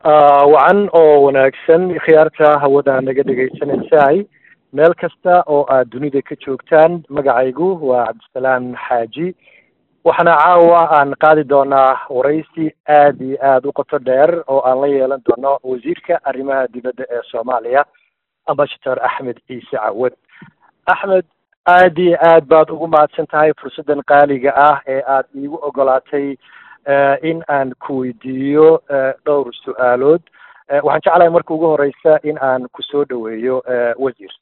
wacan oo wanaagsan khiyaarta hawada naga dhegaysanaysaay meel kasta oo aad dunida ka joogtaan magacaygu waa cabdisalaam xaaji waxaana caawa aan qaadi doonaa waraysi aad iyo aada u qoto dheer oo aan la yeelan doono wasiirka arrimaha dibadda ee soomaaliya ambassador axmed ciise cawad axmed aad iyo aad baad ugu mahadsan tahay fursaddan qaaliga ah ee aad iigu ogolaatay in aan ku weydiiyo dhowr su-aalood waxaan jeclahay marka ugu horeysa in aan kusoo dhaweeyo wasiir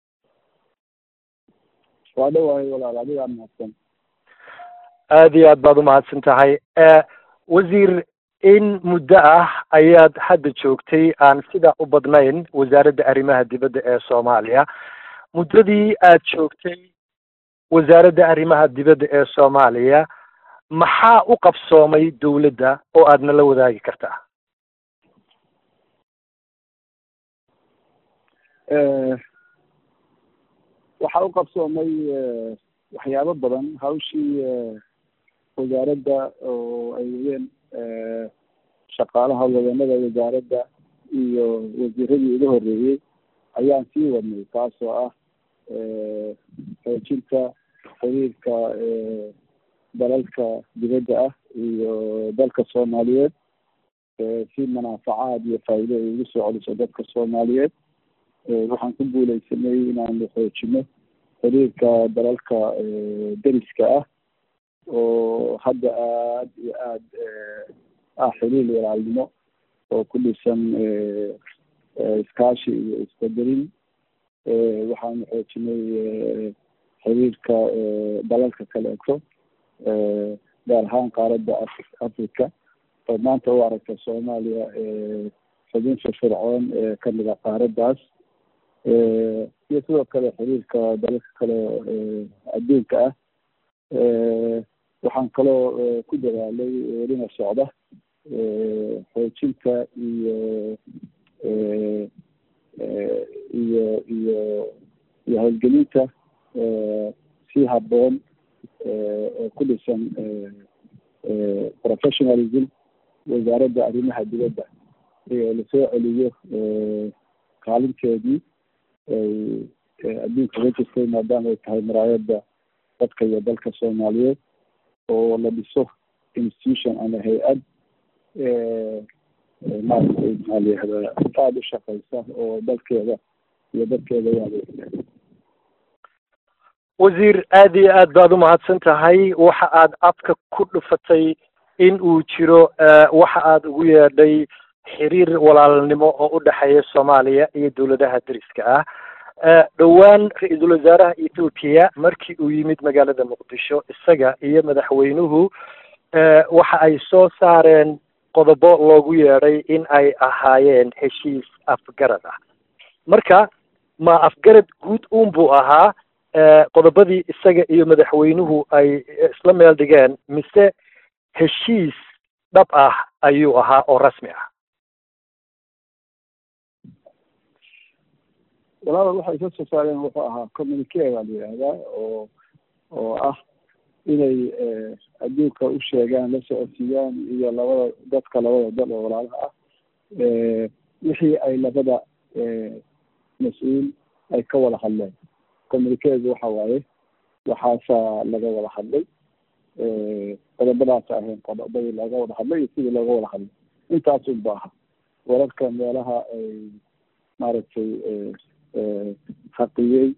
waa dhawahay walaal adigaa mahadsan aad iyo aad baad umahadsan tahay wasiir in muddo ah ayaad hadda joogtay aan sidaa u badnayn wasaaradda arrimaha dibadda ee soomaaliya muddadii aad joogtay wasaaradda arrimaha dibadda ee soomaaliya maxaa u qabsoomay dawladda oo aadna la wadaagi kartaa waxaa u qabsoomay waxyaabo badan hawshii wasaaradda oo ay wadeen shaqaalaha wadanada wasaaradda iyo wasiiradii ugu horreeyey ayaan sii wadnay taasoo ah xoojinta xiriirka dalalka dibadda ah iyo dalka soomaaliyeed si manaafacaad iyo faa'iido ay ugu soo celiso dadka soomaaliyeed waxaan ku guuleysanay inaanu xoojino xiriirka dalalka deriska ah oo hadda aad iyo aad ah xiriir walaalnimo oo ku dhisan iskaashi iyo isqadarin waxaanu xoojinay xiriirka dalalka kaleeto gaar ahaan qaaradda africa oo maanta u aragta soomaaliya xubin firfircoon ee kamid a qaaraddaas iyo sidoo kale xiriirka dalalka kale adduunka ah waxaan kaloo ku dadaalay welina socda xoojinta iyo iyo iyo iyo howlgelinta si habboon oo ku dhisan professionalism wasaaradda arrimaha dibadda iyo lasoo celiyo kaalinteedii ay adduunka uga jirtay maadaama ay tahay maraayadda dadka iyo dalka soomaaliyeed oo la dhiso institution ama hay-ad maaragtay maxaa la yihahdaa aada u shaqeysa oo dalkeeda iyo dadkeeda u adeegta wasiir aad iyo aad baad umahadsan tahay waxa aad afka ku dhufatay in uu jiro waxa aad ugu yeedhay xiriir walaalnimo oo u dhexeeya soomaaliya iyo dawladaha deriska ah dhowaan ra-iisul wasaaraha ethoopiya markii uu yimid magaalada muqdisho isaga iyo madaxweynuhu waxa ay soo saareen qodobo loogu yeedhay in ay ahaayeen heshiis afgarad ah marka ma afgarad guud uun buu ahaa qodobadii isaga iyo madaxweynuhu ay isla meel dhigeen mise heshiis dhab ah ayuu ahaa oo rasmi ah walaal waxay ka soo saareen wuxuu ahaa communique baa la yihahdaa oo oo ah inay adduunka u sheegaan la socodsiiyaan iyo labada dadka labada dal oo walaalaha ah wixii ay labada mas-uul ay ka wada hadleen communiquedu waxa waaye waxaasaa laga wada hadlay qodobadaasa ahayn qodobadii laga wada hadlay iyo sidii looga wada hadlay intaas unba aha wararka meelaha ay maaragtay haqiyey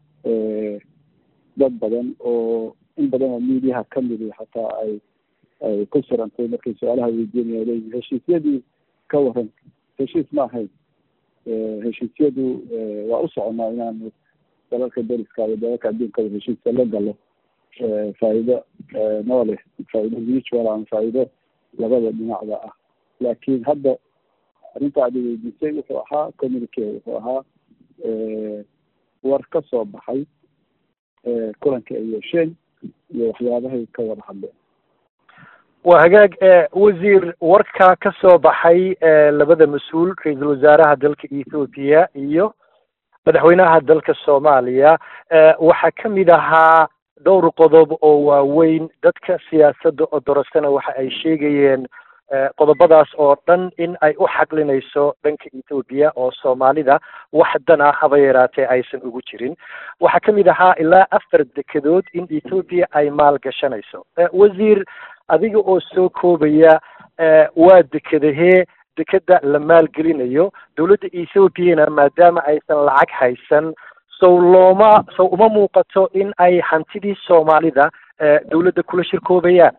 dad badan oo in badan oo mediaha kamidi xataa ay ay ku sirantay markay su-aalaha weydiinaya leeyihin heshiisyadii ka waran heshiis ma ahayn heshiisyadu waa u soconaa inaanu dalalka deriska iyo dalalka adduunkada heshiiska la galo faa'iido nooleh faa'iido mutual ama faa'iido labada dhinacda ah laakiin hadda arrinta aad weydiisay wuxuu ahaa communique wuxuu ahaa war ka soo baxay kulanka ay yeesheen iyo waxyaabahay ka wada hadleen waa hagaag wasiir warka ka soo baxay labada mas-uul ra-iisul wasaaraha dalka ethoopiya iyo madaxweynaha dalka soomaaliya waxaa kamid ahaa dhowr qodob oo waaweyn dadka siyaasadda oo dorasana waxa ay sheegayeen qodobadaas oo dhan in ay u xaqlinayso dhanka ethoobiya oo soomaalida wax dana haba yaraatee aysan ugu jirin waxaa ka mid ahaa ilaa afar dekedood in ethoobiya ay maalgashanayso wasiir adiga oo soo koobaya waa dekedahee dekeda la maalgelinayo dowladda ethoobiana maadaama aysan lacag haysan sow looma sow uma muuqato in ay hantidii soomaalida dowladda kula shirkoobayaan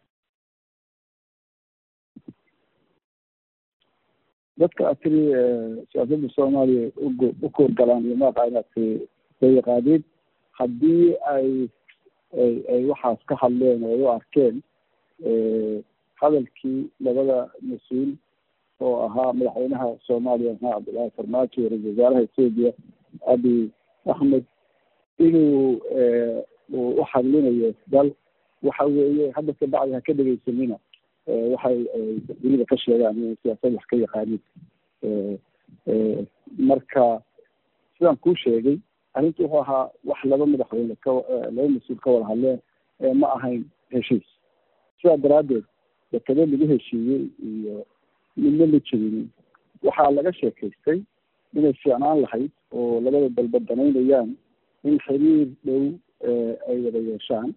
dadka aad tiri siyaasadda soomaaliya ugo u koorgalaan iyo maaqa inaad soo yaqaaniin haddii ay ay ay waxaas ka hadleen oo ay u arkeen hadalkii labada mas-uul oo ahaa madaxweynaha soomaaliya maxamed cabdullaahi farmaajo iyo ra-isul wasaaraha etoobiya abiy axmed inuu uu u hadlinayo dal waxa weeye hadda kabacdi ha ka dhegeysanina waxay dunida ka sheegaan inay siyaasad wax ka yaqaanin marka sidaan kuu sheegay arrintu wuxuu ahaa wax laba madaxweyne ka laba mas-uul ka wada hadleen ma ahayn heshiis sidaa daraaddeed dekado lagu heshiiyey iyo midna ma jirinin waxaa laga sheekaystay inay fiicnaan lahayd oo labada dalba danaynayaan in xiriir dhow ay wada yeeshaan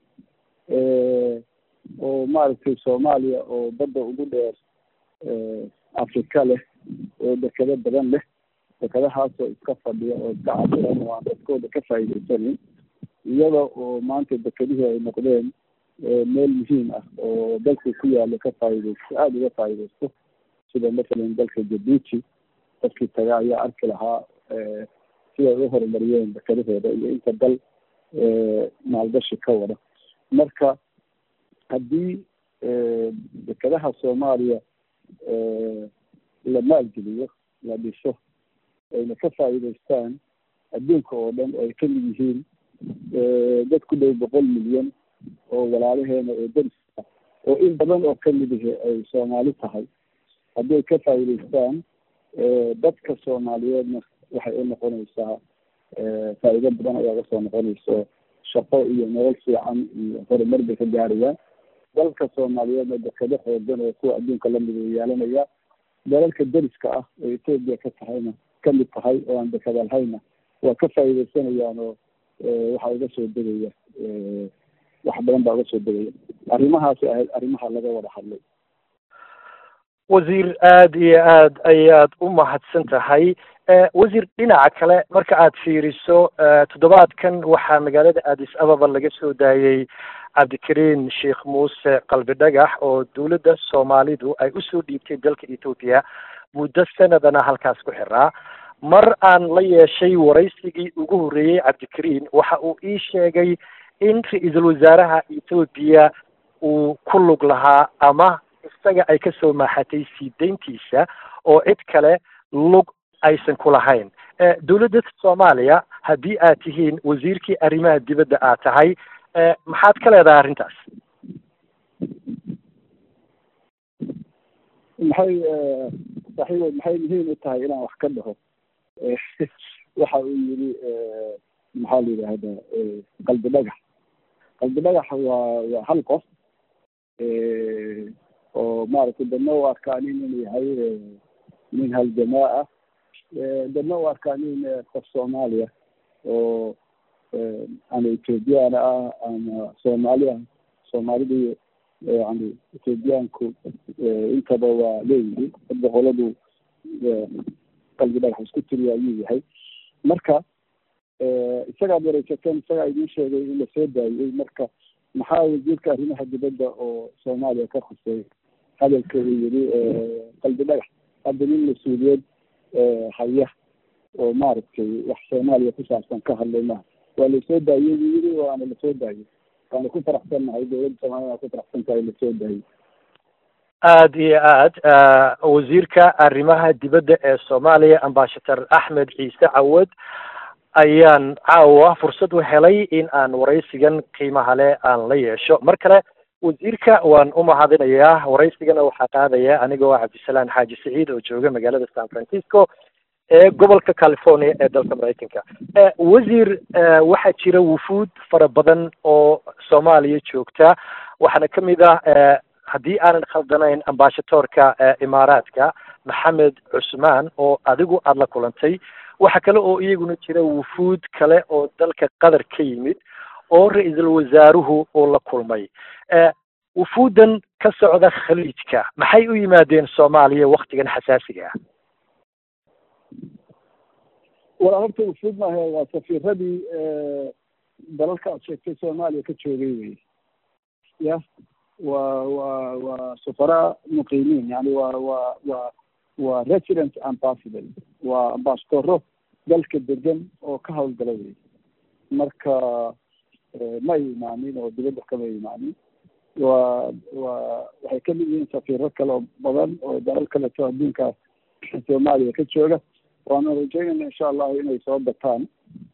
oo maaragtay soomaaliya oo badda ugu dheer afrika leh oo dekado badan leh dekadahaasoo iska fadhiya oo iska cabiran oo aan dadkooda ka faa'iidaysanin iyada oo maanta dekadihii ay noqdeen meel muhiim ah oo dalka ku yaalo ka faa'iidaysto aada uga faa'iidaysto sida mathalan dalka jabuuti dadkii taga ayaa arki lahaa siday u horumariyeen dekadahooda iyo inta dal maalgashi ka wada marka haddii dekadaha soomaaliya la maalgeliyo la dhiso ayna ka faa'iidaystaan adduunka oo dhan oo ay kamid yihiin dad ku dhow boqol milyan oo walaalaheena oo dariska oo in badan oo kamid ihi ay soomaali tahay haddii ay ka faa'iidaystaan dadka soomaaliyeedna waxay u noqonaysaa faa'iido badan ayaa uga soo noqonayso shaqo iyo nolol fiican iyo horumar bay ka gaarayaan dalka soomaaliyeedna dekado xoogan oo kuwa adduunka lamid uu yeelanaya dalalka deriska ah oo etoobiya ka tahayna kamid tahay oo aan dekada lahayna waa ka faa'iidaysanayaan oo waxaa uga soo degaya wax badan baa uga soo degaya arrimahaasi ahayd arrimaha laga wada hadlay wasiir aada iyo aad ayaad u mahadsan tahay wasiir dhinaca kale marka aad fiiriso toddobaadkan waxaa magaalada addis ababa laga soo daayey cabdikariin sheekh muuse qalbi dhagax oo dowladda soomaalidu ay usoo dhiibtay dalka ethoobiya muddo sanadana halkaas ku xiraa mar aan la yeeshay waraysigii ugu horreeyey cabdikariin waxa uu ii sheegay in ra-iisul wasaaraha ethoobiya uu ku lug lahaa ama isaga ay kasoo maaxatay sii dayntiisa oo cid kale lug aysan ku lahayn dowladda soomaaliya haddii aad tihiin wasiirkii arrimaha dibadda aad tahay maxaad ka leedahay arrintaas maxay saaxiibood maxay muhiim u tahay inaan wax ka dhaho waxa uu yidhi maxaa la yidhaahdaa qalbi dhagax qalbi dhagax waa waa hal qof oo maaragtay dadna u arkaa nin inuu yahay nin haljamaa ah dadna u arkaa nin qof soomaaliya oo ama ethoobiyaana ah ama soomaali ah soomaalida yani ethoobiyaanku intaba waa leeyihiin dad boqoladu qalbi dhagax isku tiriya ayuu yahay marka isagaad wareysateen isagaa idiin sheegay in lasoo daayey marka maxaa wasiirka arrimaha dibadda oo soomaaliya ka khusay hadalka uu yidhi qalbi dhagax hadda nin mas-uuliyad haya oo maaragtay wax soomaaliya ku saabsan ka hadlay maha waa lasoo daayey buu yidhi waana lasoo daayey waana ku faraxsannahay dowladda soomaaliya waa ku faraxsan tahay lasoo daayey aada iyo aad wasiirka arrimaha dibadda ee soomaaliya ambashator axmed ciise cawad ayaan caawa fursad u helay in aan waraysigan qiimaha leh aan la yeesho mar kale wasiirka waan u mahadinayaa waraysigana waxaa qaadaya anigoo cabdisalaan xaaji saciid oo jooga magaalada san francisco ee gobolka california ee dalka maraykanka wasiir waxaa jira wufuud fara badan oo soomaaliya joogta waxaana kamid ah haddii aanan khaldanayn ambashadoorka imaaraadka maxamed cusmaan oo adigu aada la kulantay waxa kale oo iyaguna jira wufuud kale oo dalka qatar ka yimid oo ra-iisul wasaaruhu uu la kulmay wufuuddan ka socda khaliijka maxay u yimaadeen soomaaliya waktigan xasaasiga ah walaa horta wufuud maaha waa safiiradii dalalka aad sheegtay soomaaliya ka joogay wey ya waa waa waa safaraa muqiimiin yani waa waa waa waa resident ambassador waa ambassadoro dalka degan oo ka hawlgala wey marka ma imaanin oo dibadda kama imaanin waa waa waxay kamid yihiin safiiro kale oo badan oo dalal kaleto adduunka soomaaliya ka jooga waana rajeynayna insha allahu inay soo bataan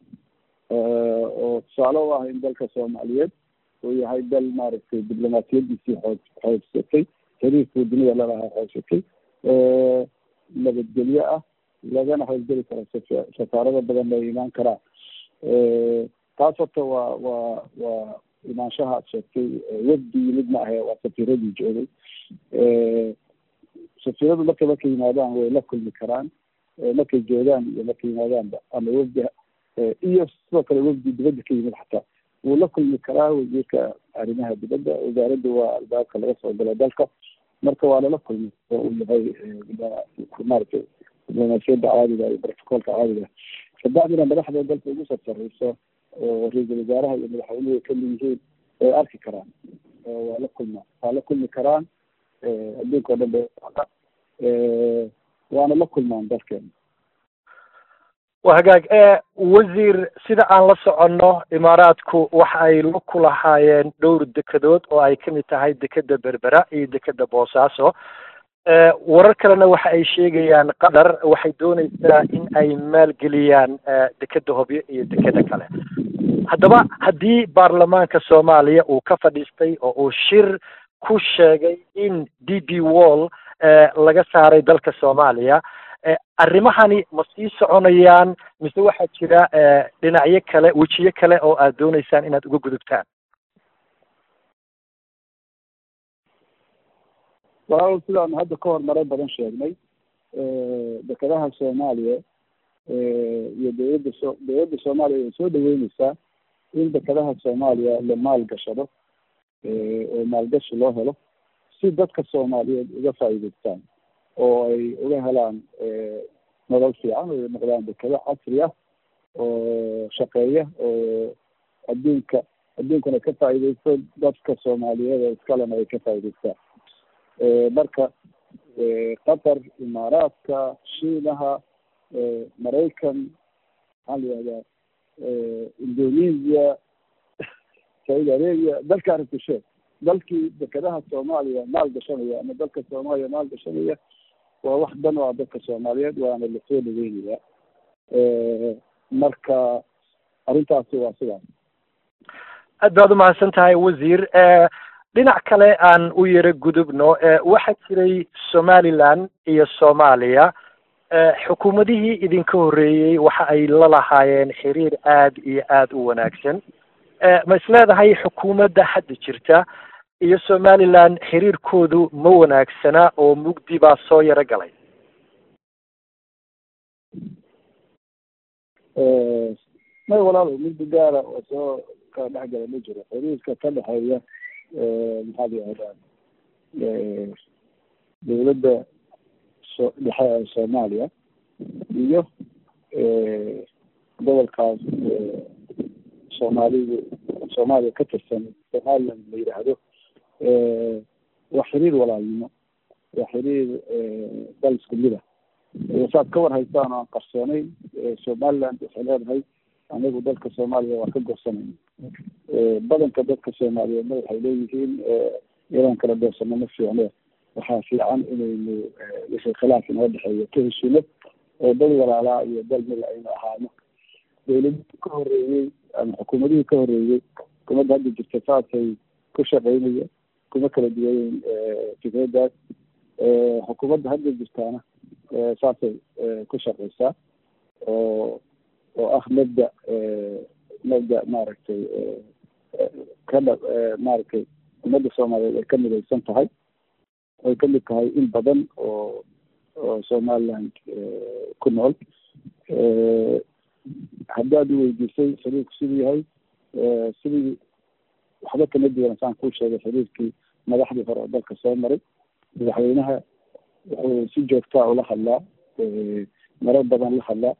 oo tusaale u ah in dalka soomaaliyeed uu yahay dal maaragtay diblomaasiyadiisii xoog xoogsatay xiriirkuu dunida lalahaa xoogsatay nabadgelyo ah lagana howlgeli karo safaarada badan la imaan karaa taas horta waa waa waa imaanshaha ad sheegtay wafdi yimid ma ahe waa safiiradii joogay safiiradu markay markay yimaadaan way la kulmi karaan markay joogaan iyo markay yimaadaanba ama wafdi iyo sidoo kale wafdi dibadda ka yimid xataa wuu la kulmi karaa wasiirka arrimaha dibadda wasaaradda waa albaabka laga soo galo dalka marka waa lala kulmi oo uu yahay maaragtay diblomaasiyadda caadiga iyo brotocolka caadiga kabacdina madaxda dalka ugu sarsareyso oo ra-iisul wasaaraha iyo madaxweynuhu ay kamid yihiin way arki karaan waa la kulma waa la kulmi karaan adduunka o dhan ba waana la kulmaan dalkeena waa hagaag wasiir sida aan la soconno imaaraadku waxa ay la kulahaayeen dhowr dekedood oo ay kamid tahay dekeda berbera iyo dekeda boosaaso warar kalena waxa ay sheegayaan qatar waxay dooneysaa in ay maalgeliyaan dekeda hobyo iyo dekeda kale haddaba haddii baarlamaanka soomaaliya uu ka fadhiistay oo uu shir ku sheegay in d b wall laga saaray dalka soomaaliya arrimahani ma sii soconayaan mise waxaa jira dhinacyo kale wejiyo kale oo aad dooneysaan inaad uga gudubtaan walaal sidaanu hadda ka hor maray badan sheegnay dekedaha soomaaliya iyo dowladda so dowladda soomaaliya way soo dhaweyneysaa in dekedaha soomaaliya la maalgashado oo maalgashi loo helo si dadka soomaaliyeed uga faa'iideystaan oo ay uga helaan nolol fiican oo noqdaan dekado casri ah oo shaqeeya oo adduunka adduunkana ka faa'iideysto dadka soomaaliyeed oo iskalena ay ka faa'iideystaan marka qatar imaaraadka shiinaha maraykan maxaa la yihahdaa indonesia saudi arabia dalka arabtisheed dalkii dekedaha soomaaliya maal gashanaya ama dalka soomaaliya maal gashanaya waa wax dan o ah dadka soomaaliyeed waana lasoo dhaweynayaa marka arrintaasi waa sidaas aad baad umahadsan tahay wasiir dhinac kale aan u yaro gudubno waxaa jiray somaliland iyo soomaaliya xukuumadihii idinka horreeyey waxa ay la lahaayeen xiriir aad iyo aada u wanaagsan ma isleedahay xukuumadda hadda jirta iyo somaliland xiriirkoodu ma wanaagsana oo mugdi baa soo yaro galay may walaalo mugdi gaara oo soo kala dhex gala ma jiro xiriirka ka dhexeeya maxaa la yihahdaa dowladda so dhexe ee soomaaliya iyo gobolkaas soomaalidu soomaaliya ka tirsan somaliland la yidhaahdo waa xiriir walaalnimo waa xiriir dal isku mid ah saad ka war haystaan oo aan qarsoonayn somaliland waxay leedahay anagu dalka soomaaliya waa ka gorsanayna badanka dadka soomaaliyeedna waxay leeyihiin inaan kala doorsano ma fiicne waxaa fiican inaynu wixii khilaaf inoo dhexeeyo ka heshino oo dad walaalaa iyo dal mila aynu ahaano dowladihii ka horeeyey ama xukuumadihii ka horeeyey xukuumadda hadda jirta saasay ku shaqeynaya kuma kala duwayen fikradaas xukuumadda hadda jirtaana saasay ku shaqeysaa oo oo ah mabda mabda maaragtay ka dha maaragtay ummadda soomaaliyeed ay ka midaysan tahay ay kamid tahay in badan oo oo somaliland ku nool haddaad iweydiisay xiriirku siduu yahay sidii waxba kama duwan saan kuu sheegay xiriirkii madaxdii hore oo dalka soo maray madaxweynaha wuxuu si joogtaa ula hadlaa marar badan la hadlaa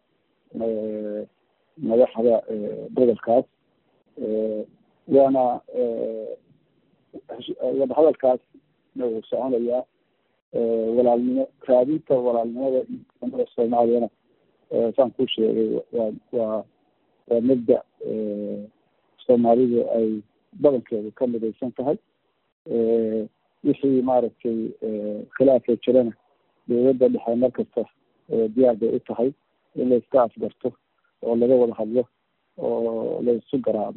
madaxda gobolkaas waana wadahadalkaas uu soconayaa walaalnimo raadinta walaalnimada iyo soomaaliyana saan kuu sheegay waa waa waa mabda soomaalidu ay badankeedu ka midaysan tahay wixii maaragtay khilaafay jirana dowladda dhexe mar kasta diyaar bay u tahay in la iska afgarto oo laga wada hadlo oo la isu garaado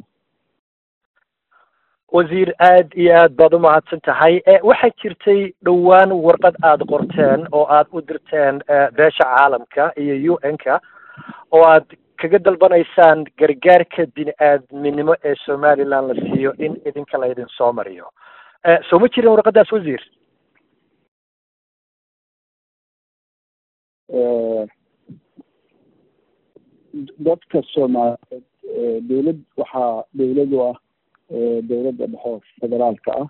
wasiir aad iyo aad baad umahadsan tahay waxaa jirtay dhowaan warqad aada qorteen oo aada u dirteen beesha caalamka iyo u n ka oo aad kaga dalbanaysaan gargaarka bini aadminimo ee somaliland la siiyo in idinka la idin soo mariyo soo ma jirin warqadaas wasiir dadka soomaaliyeed dowlad waxaa dowlad u ah dowladda dhexo federaalka ah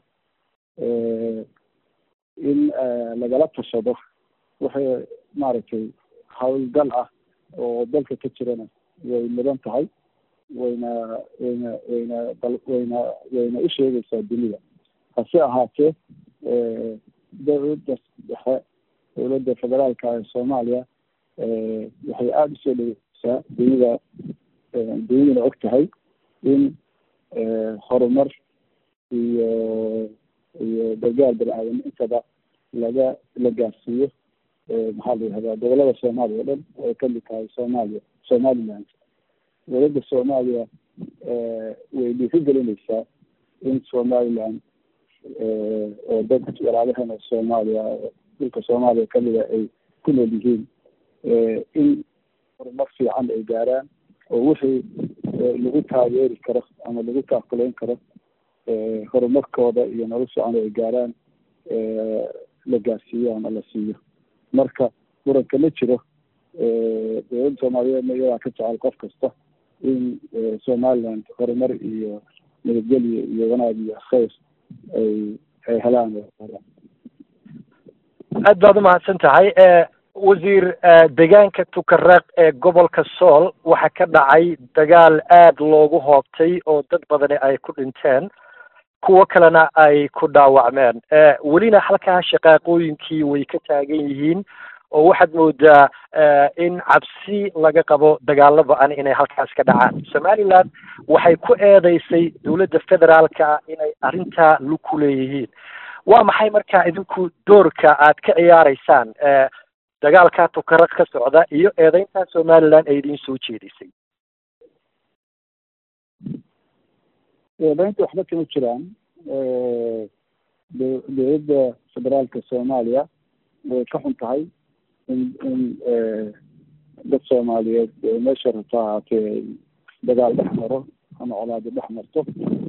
in lagala tashado waxay maaragtay howlgal ah oo dalka ka jirana way mudan tahay wayna wayna wayna wayna wayna u sheegaysaa dunida hase ahaatee dowladda dhexe dowladda federaalka ee soomaaliya waxay aada usoo dhegeysaa dunida dunidana og tahay in horumar iyo iyo gargaar bani-aadam intaba laga la gaarsiiyo maxaa la yihahdaa gobolada soomaaliya o dhan ay kamid tahay soomaaliya somaliland dowladda soomaaliya way dhiirigelinaysaa in somaliland oo dad walaalaheena soomaaliya dhulka soomaaliya kamida ay ku nool yihiin in horumar fiican ay gaaraan oo wixii lagu taageeri karo ama lagu taakuleyn karo horumarkooda iyo nolol fiican ay gaaraan la gaarsiiyo ama la siiyo marka muranka ma jiro dowladda soomaaliyeedna iyadaa ka jecel qof kasta in somaliland horumar iyo nabadgelyo iyo wanaag iyo khayr ay ay helaan aad baad umahadsan tahay wasiir deegaanka tukareeq ee gobolka sool waxaa ka dhacay dagaal aad loogu hoobtay oo dad badani ay ku dhinteen kuwo kalena ay ku dhaawacmeen welina halkaa shaqaaqooyinkii way ka taagan yihiin oo waxaad moodaa in cabsi laga qabo dagaalo ba-an inay halkaas ka dhacaan somaliland waxay ku eedeysay dowladda federaalka inay arrintaa lug ku leeyihiin waa maxay markaa idinku doorka aad ka ciyaaraysaan dagaalkaa tukaraq ka socda iyo eedeyntaa somaliland ay idiin soo jeedisay eedeynta waxba kama jiraan dowladda federaalka soomaaliya way ka xun tahay in in dad soomaaliyeed meesha rabta ahaatee dagaal dhex maro ama colaado dhex marto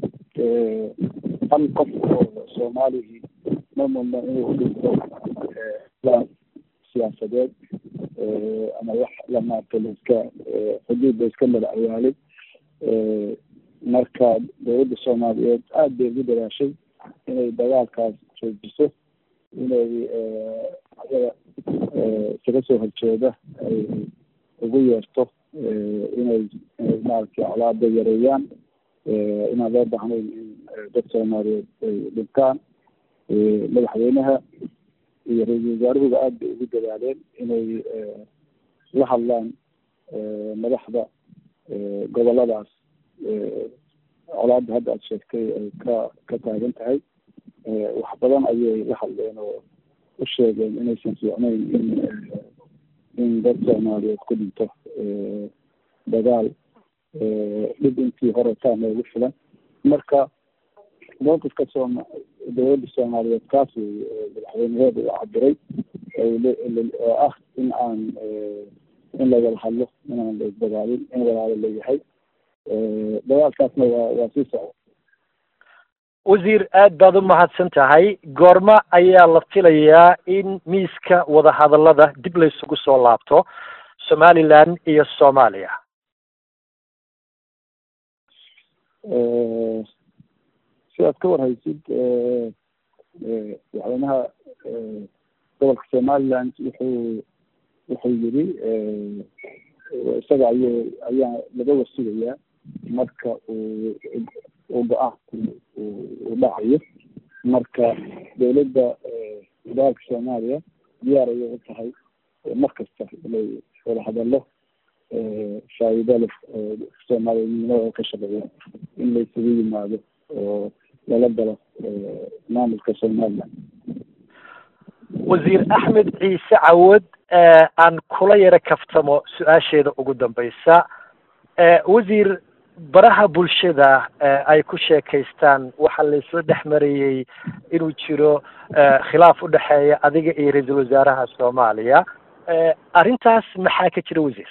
hal qof oo soomaaligii ma mudna inuu udhinto siyaasadeed ama wax la maarta laiska xuduud la iska mada awaalay marka dowladda soomaaliyeed aada bay ugu dadaashay inay dagaalkaas joojiso inay ayaga isaga soo horjeeda ay ugu yeerto inay inay maaragtay colaada yareeyaan inaan loo baahnayn in dad soomaaliyeed ay dhintaan madaxweynaha iyo ra-iisul wasaaruhuba aada bay ugu dadaaleen inay la hadlaan madaxda goboladaas colaada hadda aada sheegtay ay ka ka taagan tahay wax badan ayay la hadleen oo u sheegeen inaysan fiicnayn in in dad soomaaliyeed ku dhinto dagaal dhib intii hore taa noogu filan marka mowqifka sooma dowladda soomaaliyeed kaas wey madaxweynaheeda uu cabiray oo ah in aan in lagala hadlo inaan la isdagaalin in walaalo la yahay dagaalkaasna waa waa sii socda wasiir aad baad u mahadsan tahay goorma ayaa la filayaa in miiska wadahadallada dib laysugu soo laabto somaliland iyo soomaaliya si aad ka warhaysid madaxweynaha gobolka somaliland wuxuu wuxuu yiri isaga ayuu ayaa laga wasugayaa marka uu uu go-aanku uu dhacayo marka dowladda federaalka soomaaliya diyaar ayay u tahay mar kasta inay wada hadallo faa'iido leh soomaaliyadnimada ka shaqeeya in la isugu yimaado oo lala galo maamulka somaliland wasiir axmed ciise cawad aan kula yaro kaftamo su-aasheeda ugu dambeysa wasiir baraha bulshada ay ku sheekaystaan waxaa laisla dhex marayey inuu jiro khilaaf u dhexeeya adiga iyo ra-iisul wasaaraha soomaaliya arrintaas maxaa ka jira wasiir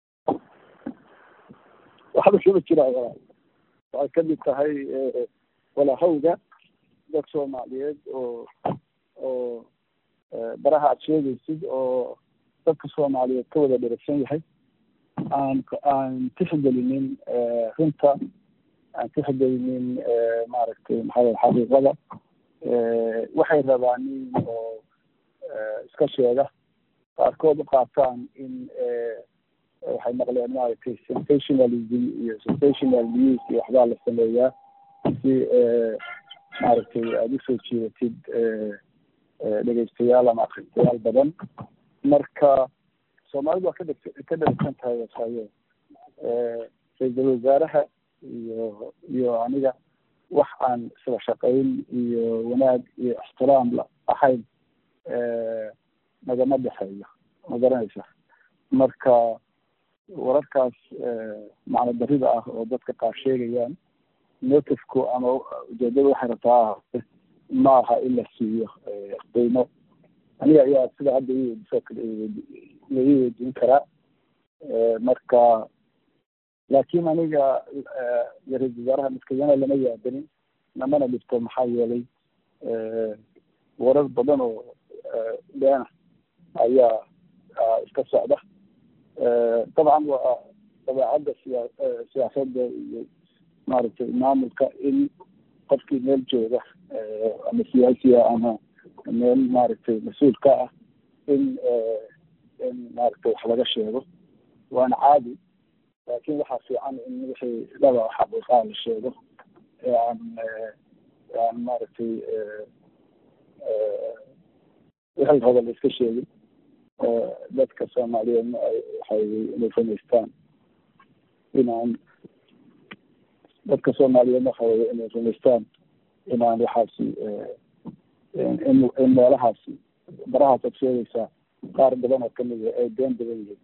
waxba kama jira waxay kamid tahay walahawga dad soomaaliyeed oo oo baraha aad sheegaysid oo dadka soomaaliyeed ka wada dheragsan yahay aan aan tixgelinin runta aan tixgelinin maaragtay maxaa xaqiiqada waxay rabaan in oo iska sheega qaarkood u qaataan in waxay maqleen maaragtay sensationalism iyo sensational news iyo waxbaa la sameeyaa si maaragtay aada usoo jiidatid dhegeystayaal ama akhristayaal badan marka soomaalidu waa kadheg ka dheragsan tahay wasayo ra-iisul wasaaraha iyo iyo aniga wax aan isla shaqayn iyo wanaag iyo ixtiraam la ahayn nagama dhexeeyo ma garanaysa marka wararkaas macno darida ah oo dadka qaar sheegayaan motifku ama ujeedada waxay rabtaa ahaate ma aha in la siiyo qiimo aniga ayaa sida hadda iweydiisoo kale la ii weydiin karaa marka laakiin aniga ra-isul wasaaraha maskayana lama yaadanin namana dhibto maxaa yeelay warar badan oo beena ayaa iska socda dabcan waa dabeecadda siya siyaasadda iyo maaragtay maamulka in qofkii meel jooga ama siyaasiya ama meel maaragtay mas-uul ka ah in in maaragtay wax laga sheego waana caadi laakin waxaa fiican in wixii dhaba xaqiiqaa la sheego ee aan aan maaragtay wixii raba la iska sheegin dadka soomaaliyeedna ay waxay inay rumaystaan inaan dadka soomaaliyeedna waxa weye inay rumaystaan inaan waxaasi in in meelahaasi barahaas ad sheegaysaa qaar badan oo kamid ah ay been badan yihiin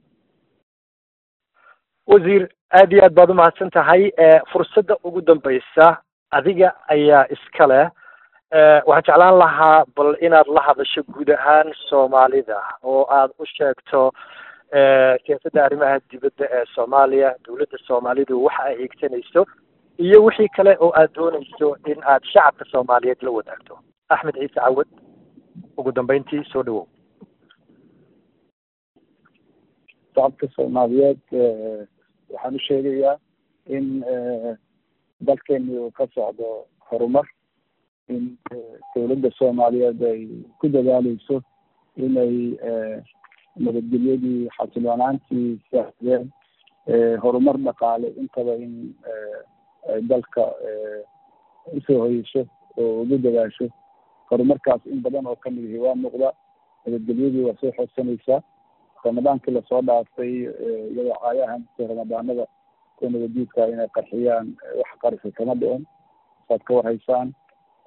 wasiir aad iyo aad baad umahadsan tahay fursadda ugu dambeysa adiga ayaa iska leh waxaan jeclaan lahaa bal inaad la hadasho guud ahaan soomaalida oo aad u sheegto siyaasadda arrimaha dibadda ee soomaaliya dowladda soomaalidu waxa ay hiigsanayso iyo wixii kale oo aad doonayso in aad shacabka soomaaliyeed la wadaagto axmed ciise cawad ugu dambeyntii soo dhawow shacabka soomaaliyeed waxaan u sheegayaa in dalkeeni uu ka socdo horumar in dowladda soomaaliyeed ay ku dadaaleyso inay nabadgelyadii xasiloonaantii saaxdeen horumar dhaqaale intaba in ay dalka usoo hoyeyso oo ugu dadaasho horumarkaas in badan oo kamid ihi waa muuqda nabadgelyadii waa soo xoogsanaysaa ramadaankii lasoo dhaafay iyadoo caayahan ramadaanada kuwa nabadiidka inay qarxiyaan wax qarxi kama dhicin saad ka warhaysaan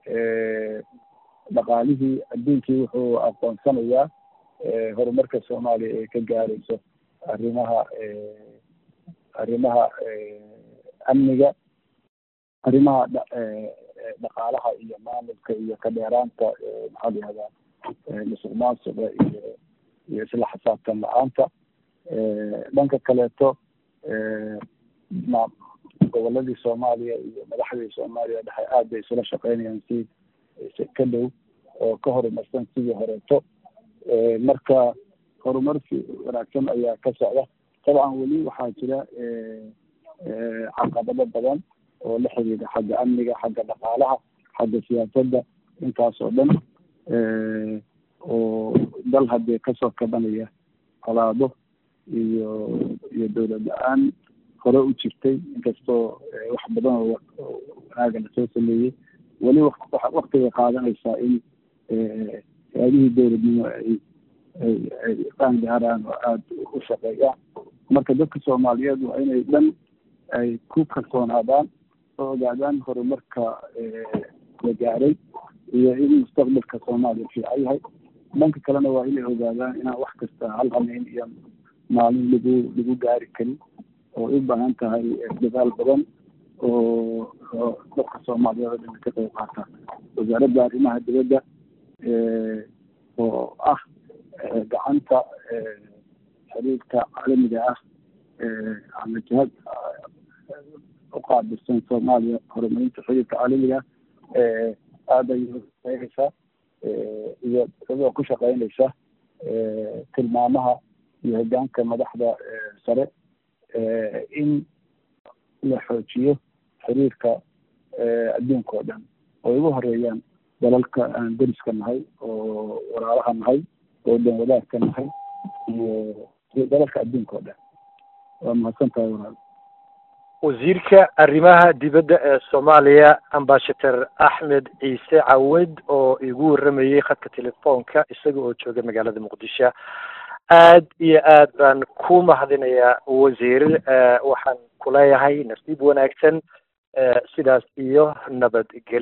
dhaqaalihii adduunkii wuxuu aqoonsanayaa horumarka soomaaliya ee ka gaarayso arrimaha arrimaha amniga arrimaha dhaqaalaha iyo maamulka iyo ka dheeraanta maxaa la yihahdaa musuq maasuqa iyo iyo isla xisaabtan la-aanta dhanka kaleeto goboladii soomaaliya iyo madaxdii soomaaliya dhexe aad bay isula shaqeynayaan si ka dhow oo ka horumarsan sidii horeeto marka horumar wanaagsan ayaa ka socda dabcan weli waxaa jira caqabado badan oo la xiriira xagga amniga xagga dhaqaalaha xagga siyaasadda intaas oo dhan oo dal haddii kasoo kabanaya colaado iyo iyo dowlad la-aan hore u jirtay inkastoo wax badan oo wanaaga lasoo sameeyey weli waktigay qaadanaysaa in hay-adihii dowladnimo ay ay ay qaangaaraan oo aada u shaqeeyaan marka dadka soomaaliyeed waa inay dhan ay ku kalsoonaadaan oo ogaadaan horumarka la gaaray iyo in mustaqbalka soomaaliya fiican yahay dhanka kalena waa inay ogaadaan inaan wax kasta hal hameyn iyo maalin lagu lagu gaari karin oo u baahan tahay dadaal badan oo oo dadka soomaaliyeed oo dhan ka qayb qaata wasaaradda arrimaha dibadda oo ah gacanta xiriirka caalamiga ah ama jihad uqaabilsan soomaaliya horumarinta xiriirka caalamiga aada ayay shaqeynaysaa iyo iyadoo ku shaqeynaysa tilmaamaha iyo hogaanka madaxda sare in la xoojiyo xiriirka adduunka oo dhan oo ugu horeeyaan dalalka aan deriska nahay oo walaalaha nahay oo dhan wadaagka nahay iyo dalalka adduunka oo dhan waa mahadsan tahay walaal wasiirka arrimaha dibadda ee soomaaliya ambashator axmed ciise cawed oo igu warramayey khadka telefoonka isaga oo jooga magaalada muqdisho aad iyo aad baan ku mahadinayaa wasiir waxaan kuleeyahay nasiib wanaagsan sidaas iyo nabadgelyo